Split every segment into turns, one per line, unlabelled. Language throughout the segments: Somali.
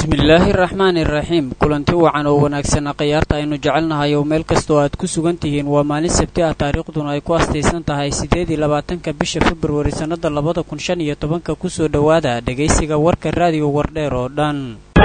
bismillaahi raxmaani iraxiim kulanti wacan oo wanaagsan khiyaarta aynu jecelnahay oo meel kastoo aad ku sugan tihiin waa maalin sabti ah taariikhduna ay ku astaysan tahay siddeed iyo labaatanka bisha februari sannada labada kun shan iyo tobanka kusoo dhowaada dhegaysiga warka raadiyo wardheer oo dhan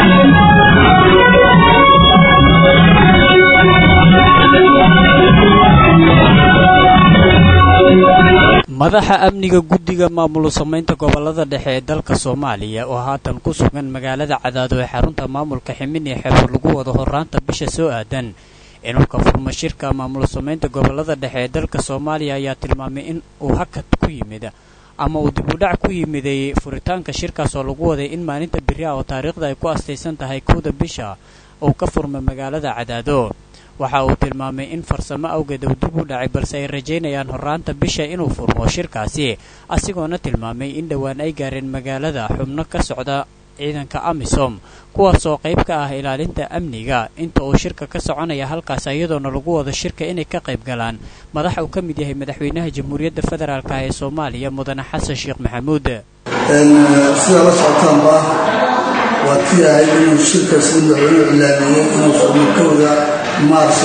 madaxa amniga guddiga maamul samaynta gobolada dhexe ee dalka soomaaliya oo haatan ku sugan magaalada cadaado ee xarunta maamulka ximini xeebo lagu wado horaanta bisha soo aadan inulka furma shirka maamul samaynta gobolada dhexe ee dalka soomaaliya ayaa tilmaamay in uu hakad ku yimid ama uu dib u dhac ku yimiday furitaanka shirkaas oo lagu waday in maalinta beri ah oo taariikhda ay ku astaysan tahay kowda bisha uu ka furmay magaalada cadaado waxa uu tilmaamay in farsamo awgeed uu dib u dhacay balse ay rajaynayaan horaanta bisha inuu furmo shirkaasi asigoona tilmaamay in dhowaan ay gaareen magaalada xubno ka socda ciidanka amisom kuwaasoo qayb ka ah ilaalinta amniga inta uu shirka ka soconaya halkaas iyadoona lagu wado shirka inay ka qayb galaan madax uu ka mid yahay madaxweynaha jamhuuriyadda federaalk ee soomaaliya mudane xasan sheekh maxamuud
sida la socotaanba waa tii ahayd inuu shirkaas madaxweynuhu ilaamiyey inuu furmo kowda maarso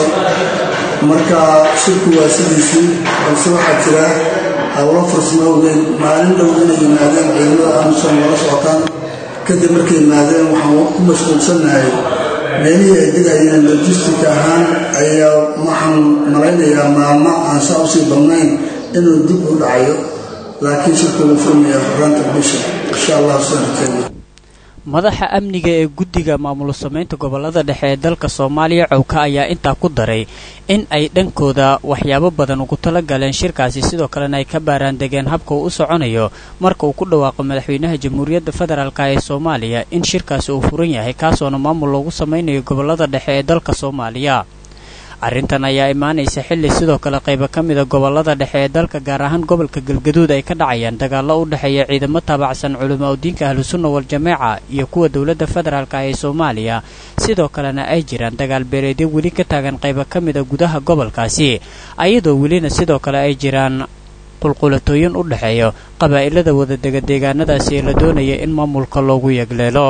marka shirku waa sidiisii balse waxaa jira howlo farsamo awgeed maalin dhow inay yimaadeen ciidamada amisom lala socotaan kadib markay yimaadeen waxaan ku mashquulsannahay meelihii ay degayeen lojistic ahaan ayaa waxaan malaynayaa maalmo aan saa usii badnayn inuu dib u dhacayo laakiin shirku wuu furmaya horaanta bisha insha allah sanadkeeda
madaxa amniga ee guddiga maamul samaynta gobolada dhexe ee dalka soomaaliya cowka ayaa intaa ku daray in ay dhankooda waxyaabo badan ugu tala galeen shirkaasi sidoo kalena ay ka baaraan degeen habka uu u soconayo marka uu ku dhawaaqo madaxweynaha jamhuuriyadda federaalk ee soomaaliya in shirkaasi uu furan yahay kaasoona maamul loogu samaynayo gobolada dhexe ee dalka soomaaliya arrintan ayaa imaanaysa xilli sidoo kale qaybo ka mida gobolada dhexe ee dalka gaar ahaan gobolka galgaduud ay ka dhacayaan dagaallo u dhexeeya ciidamo taabacsan culimo udiinka ahlusunna wal-jameeca iyo kuwa dowladda federaalk ee soomaaliya sidoo kalena ay jiraan dagaal beeleedyo weli ka taagan qaybo ka mida gudaha gobolkaasi ayadoo welina sidoo kale ay jiraan qulqulatooyin u dhexeeya qabaa'ilada wadadega deegaanadaasi ee la doonaya in maamulka loogu yegleelo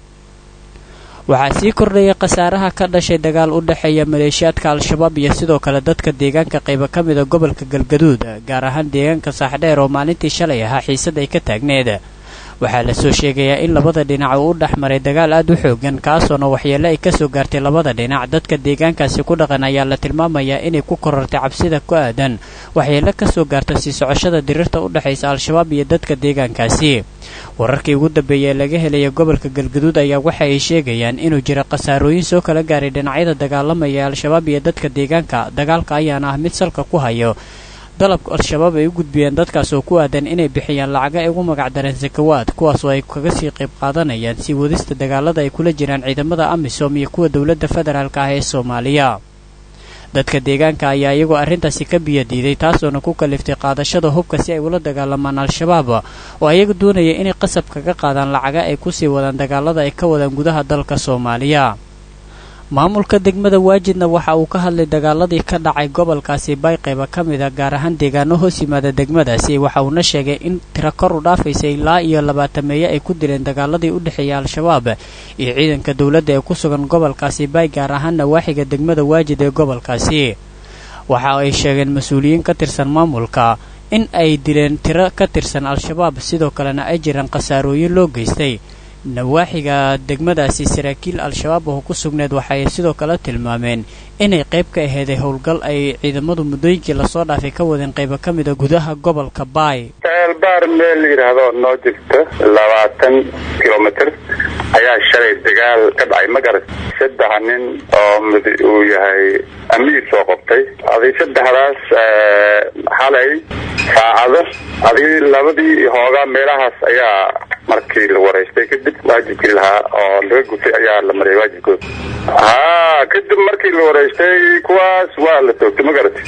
waxaa sii kordhaya khasaaraha ka dhashay dagaal u dhexeeya maleeshiyaadka al-shabaab iyo sidoo kale dadka deegaanka qaybo ka mida gobolka galgaduud gaar ahaan deegaanka saaxdheer oo maalintii shalay ahaa xiisad ay ka taagneed waxaa lasoo sheegayaa in labada dhinac uu u dhex maray dagaal aad u xoogan kaasoona waxyeele ay kasoo gaartay labada dhinac dadka deegaankaasi ku dhaqan ayaa la tilmaamayaa inay ku korortay cabsida ku aadan waxyeele kasoo gaarta sii socoshada diriirta u dhexaysa al-shabaab iyo dadka deegaankaasi wararkii ugu dambeeya ee laga helaya gobolka galgaduud ayaa waxa ay sheegayaan inuu jira khasaarooyin soo kala gaaray dhinacyada dagaalamaya ee al-shabaab iyo dadka deegaanka dagaalka ayaana ah mid salka ku hayo dalabka al-shabaab ay u gudbiyeen dadkaas oo ku aadan inay bixiyaan lacaga ay ugu magacdareen sakawaad kuwaasoo ay kaga sii qayb qaadanayaan sii wadista dagaalada ay kula jiraan ciidamada amisom iyo kuwa dowladda federaalk ah ee soomaaliya dadka deegaanka ayaa iyagoo arrintaasi ka biyadiiday taasoona ku kaliftay qaadashada hubka si ay ula dagaalamaan al-shabaab oo ayaga doonaya inay qasab kaga qaadaan lacaga ay kusii wadaan dagaalada ay ka wadaan gudaha dalka soomaaliya maamulka degmada waajidna waxa uu ka hadlay dagaaladii ka dhacay gobolkaasi bayqayba ka mida gaar ahaan deegaano hoos yimaada degmadaasi waxa uuna sheegay in tiro kor u dhaafaysay ilaa iyo labaatameeye ay ku dileen dagaaladii u dhexeeya al-shabaab iyo ciidanka dowladda ee ku sugan gobolkaasi bay gaar ahaan nawaaxiga degmada waajid ee gobolkaasi waxa ay sheegeen mas-uuliyiin ka tirsan maamulka in ay dileen tiro ka tirsan al-shabaab sidoo kalena ay jiraan khasaarooyin loo geystay nawaaxiga degmadaasi saraakiil al-shabaab oo ku sugneed waxaay sidoo kale tilmaameen inay qayb ka aheeday howlgal ay ciidamadu muddooyinkii lasoo dhaafay ka wadeen qaybo ka mida gudaha gobolka baay
ceelbaar meel la yidhaahdo noo jirta labaatan kilomitr ayaa shalay dagaal ka dhacay magarat saddex nin oo mid uu yahay amiir soo qabtay adi saddexdaas xalay saacado adii labadii hoogaa meelahaas ayaa markii la wareystay kadib waajibkii lahaa oo laga gutay ayaa la mariyay waajibkooda ha kadib markii la wareystay kuwaas waa la toogtay ma garati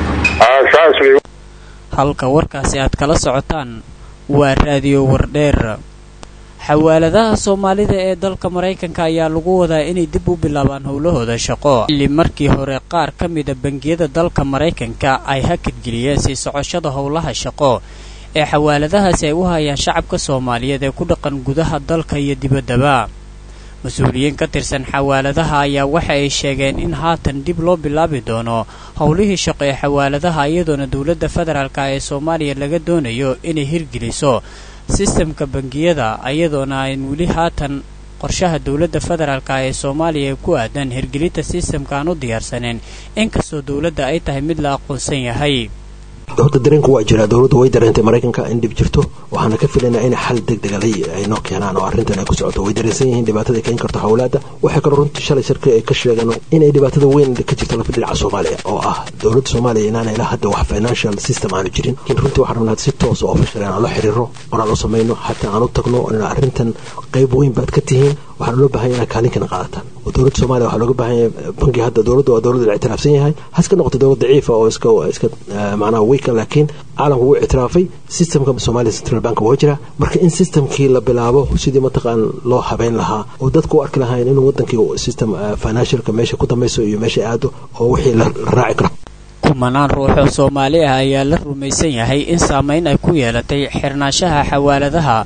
saas wey
halka warkaasi aad kala socotaan waa raadiyo wardheer xawaaladaha soomaalida ee dalka maraykanka ayaa lagu wadaa inay dib u bilaabaan howlahooda shaqo xilli markii hore qaar ka mida bangiyada dalka maraykanka ay hakadgeliyeen sii socoshada howlaha shaqo ee xawaaladahaasi ay u hayaan shacabka soomaaliyeed ee ku dhaqan gudaha dalka iyo dibaddaba mas-uuliyiin ka tirsan xawaaladaha ayaa waxa ay sheegeen in haatan dib loo bilaabi doono howlihii shaqo ee xawaaladaha iyadoona dowladda federaalk ee soomaaliya laga doonayo inay hirgeliso sistamka bangiyada iyadoona ayn weli haatan qorshaha dowladda federaalk ee soomaaliya ee ku aadan hirgelinta sistamka aan u diyaarsaneyn inkastoo dowladda ay tahay mid la aqoonsan yahay
horta dareenku waa jiraa dowladdu way dareentay maraykanka in dhib jirto waxaana ka filaynaa inay xal deg degala ay noo keenaan oo arrintan ay ku socoto way dareensan yihiin dhibaatada keeni karto hawlaadda waxay kaloo runtii shalay shirka ay ka sheegeen inay dhibaatada weyn ka jirto lafa dhinaca soomaaliya oo ah dowladda soomaaliya inaana ilaa hadda wax financial system aanu jirin lakiin runtii waxaan rabnaa si toosa oo fashal inaan la xiriiro oonaan u samayno xataa aan u tagno inaan arrintan qayb weyn baad ka tihiin waxaana loo bahan yahay inaad kaalinkana qaadataan oo dowladda soomaliya waxaa looga baahan yahay banki hadda dowladda waa dowladda la ictiraafsan yahay haska noqoto dowlad daciifa oo iska iska macnaha weeka laakiin caalamku wuu ictiraafay systemka soomaaliya central bank waa jira marka in systemkii la bilaabo sidii mataqaan loo habeyn lahaa oo dadku u arki lahayn inuu wadankii system financialka meesha ku dambayso iyo meesha aado oo wixii la raaci karo
kumanaan ruux oo soomaali ah ayaa la rumaysan yahay in saameyn ay ku yeelatay xirnaanshaha xawaaladaha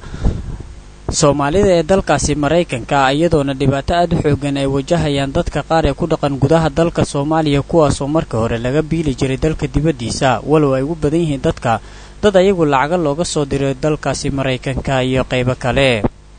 soomaalida ee dalkaasi maraykanka iyadoona dhibaato aad u xoogan ay wajahayaan dadka qaar ee ku dhaqan gudaha dalka soomaaliya kuwaasoo marka hore laga biili jiray dalka dibaddiisa walow ay ugu badan yihiin dadka dad ayagu lacaga looga soo diray dalkaasi maraykanka iyo qaybo kale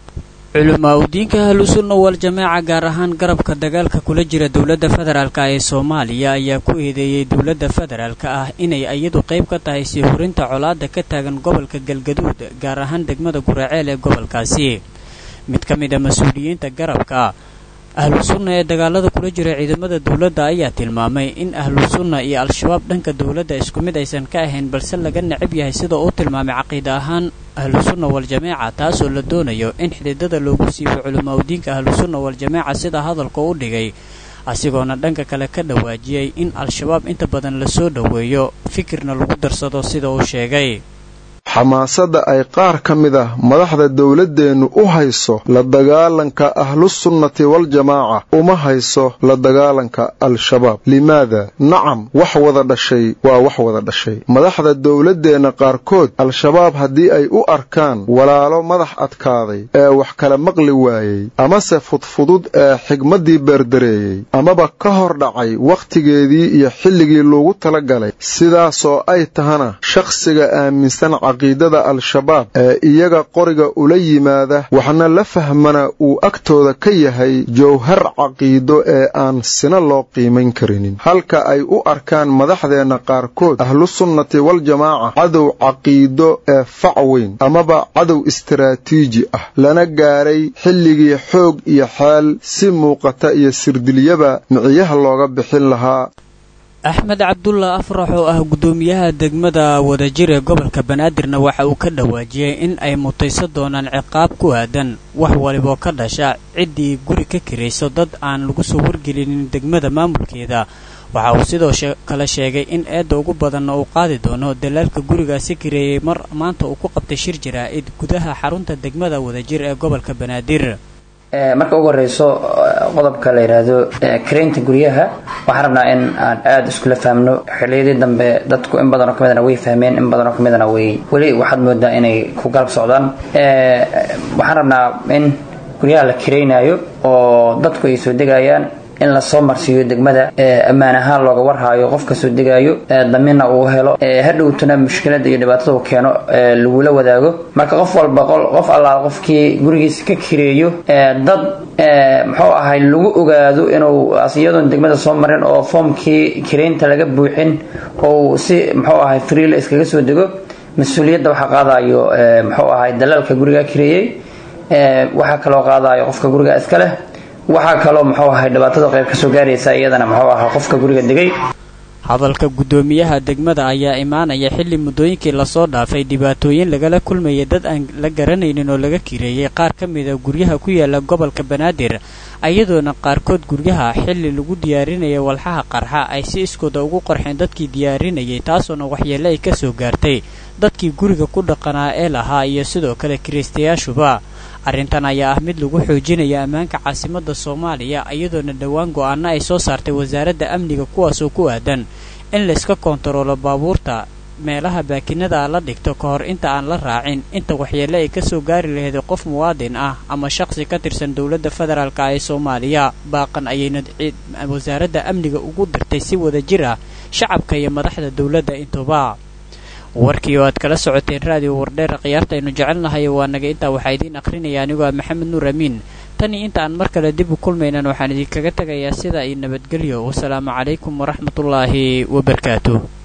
culamaa udiinka ahlusunna wal-jamaaca gaar ahaan garabka dagaalka kula jira dowladda federaalk ee soomaaliya ayaa ku eedeeyey dowladda federaalk ah inay iyadu qayb ka tahay sii hurinta colaadda ka taagan gobolka galgaduud gaar ahaan degmada guraceel ee gobolkaasi mid ka mid a mas-uuliyiinta garabka ahlu sunna ee dagaalada kula jira ciidamada dowladda ayaa tilmaamay in ahlu sunna iyo al-shabaab dhanka dowladda isku mid aysan ka ahayn balse laga necab yahay sida uu tilmaamay caqiida ahaan ahlu sunna wal-jamaaca taasoo la doonayo in xididada loogu siibo culamaa udiinka ahlu sunna wal-jamaaca sida hadalka u dhigay asigoona dhanka kale ka dhawaajiyey in al-shabaab inta badan lasoo dhoweeyo fikirna lagu darsado sida uu sheegay
xamaasadda ay qaar ka mid ah madaxda dowladdeennu u hayso la dagaalanka ahlusunnati waljamaaca uma hayso la dagaalanka al-shabaab limaada nacam wax wada dhashay waa wax wada dhashay madaxda dowladdeenna qaarkood al-shabaab haddii ay u arkaan walaalo madax adkaaday ee wax kala maqli waayey amase fudfudud ee xigmaddii beerdareeyey amaba ka hor dhacay wakhtigeedii iyo xilligii loogu talagalay sidaasoo ay tahana shakhsiga aaminsan caqiidada al-shabaab ee iyaga qoriga ula yimaada waxna la fahmana uu agtooda ka yahay jawhar caqiido ee aan sina loo qiimayn karinin halka ay u arkaan madaxdeenna qaarkood ahlusunnati waljamaaca cadow caqiido ee fac weyn amaba cadow istaraatiiji ah lana gaaray xilligii xoog iyo xeel si muuqata iyo sirdilyaba miciyaha looga bixin lahaa
axmed cabdulla afrax oo ah guddoomiyaha degmada wadajir ee gobolka banaadirna waxa uu ka dhawaajiyey in ay mutayso doonaan ciqaab ku aadan wax waliboo ka dhasha ciddii guri ka kirayso dad aan lagu soo wargelinin degmada maamulkeeda waxa uu sidoo kale sheegay in eedda ugu badanna uu qaadi doono dalaalka gurigaasi kireeyey mar maanta uu ku qabtay shir jaraa'id gudaha xarunta degmada wadajir ee gobolka banaadir
marka ugu horeyso qodobka la yidhaahdo karaynta guryaha waxaan rabnaa in aan aada iskula fahmno xiliyadii dambe dadku in badanoo ka midana way fahmeen in badanoo ka midana way weli waxaad moodaa inay ku galab socdaan waxaan rabnaa in guryaha la karaynaayo oo dadku ay soo degayaan in lasoo marsiiyo degmada ammaan ahaan looga warhaayo qofka soo degaayo daminna uu helo hadhowtuna mushkilada iyo dhibaatada uu keeno lagula wadaago marka qof walba qof allaal qofkii gurigiisa ka kireeyo dad muxuu ahay lagu ogaado inuu iyadoon degmada soo marin oo foomkii kireynta laga buuxin oo si muxuu ahay freela iskaga soo dego mas-uuliyadda waxaa qaadayo muxuu ahay dalaalka guriga kireeyey waxaa kaloo qaadayo qofka guriga iska leh waxaa kaloo muxuu ahay dhibaatada qayb ka soo gaaraysa iyadana muxuu ahaa qofka guriga degay
hadalka guddoomiyaha degmada ayaa imaanaya xilli muddooyinkii lasoo dhaafay dhibaatooyin lagala kulmayay dad aan la garanaynin oo laga kireeyey qaar ka mida guryaha ku yaala gobolka banaadir iyadoona qaarkood guryaha xilli lagu diyaarinaya walxaha qarxa ay si iskooda ugu qarxeen dadkii diyaarinayay taasoona waxyeelle ay ka soo gaartay dadkii guriga ku dhaqanaa ee lahaa iyo sidoo kale kiraystayaashuba arrintan ayaa ah mid lagu xoojinaya ammaanka caasimadda soomaaliya iyadoona dhowaan go-aano ay soo saartay wasaaradda amniga kuwaasoo ku aadan in layska koontaroolo baabuurta meelaha baakinada la dhigto ka hor inta aan la raacin inta waxyeelle ay kasoo gaari lahayd qof muwaadin ah ama shaqsi ka tirsan dowladda federaalka ee soomaaliya baaqan ayayna wasaaradda amniga ugu dirtay si wada jir ah shacabka iyo madaxda dowladda intuba warkii oo aad kala socoteen raadiyo wardheer khiyaartaaynu jecelnahay waa naga intaa waxaa idiin akhrinaya anigoo ah maxamed nuur amiin tan iyo inta aan mar kale dib u kulmaynan waxaan idinkaga tegayaa sida iyo nabadgelyo wasalaamu calaykum waraxmatullaahi wabarakaatu